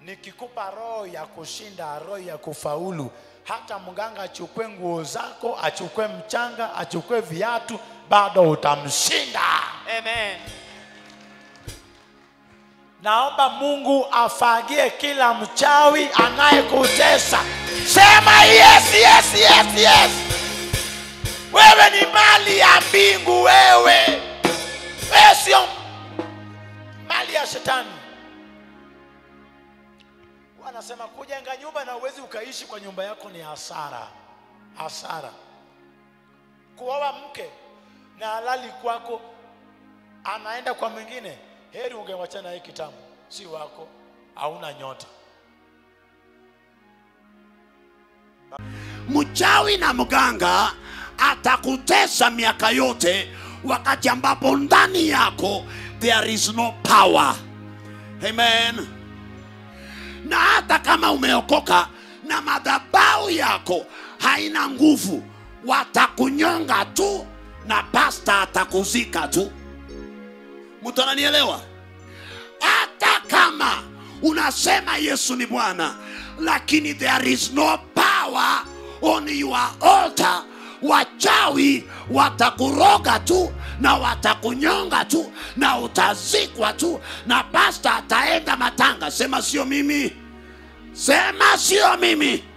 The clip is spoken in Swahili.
nikikupa roho ya kushinda, roho ya kufaulu, hata mganga achukue nguo zako, achukue mchanga, achukue viatu, bado utamshinda. Amen. Naomba Mungu afagie kila mchawi anayekutesa. Sema yes, yes, yes, yes. Wewe ni mali ya mbingu, wewe wewe sio mali ya shetani. Wanasema kujenga nyumba na uwezi ukaishi kwa nyumba yako ni hasara, hasara. Kuoa mke na halali kwako anaenda kwa mwingine, heri ungewachana hii kitambo, si wako, hauna nyota. mchawi na mganga atakutesa miaka yote wakati ambapo ndani yako there is no power amen na hata kama umeokoka na madhabau yako haina nguvu watakunyonga tu na pasta atakuzika tu mtu ananielewa hata kama unasema yesu ni bwana lakini there is no power on your altar wachawi watakuroga tu na watakunyonga tu na utazikwa tu na pasta ataenda matanga sema sio mimi sema sio mimi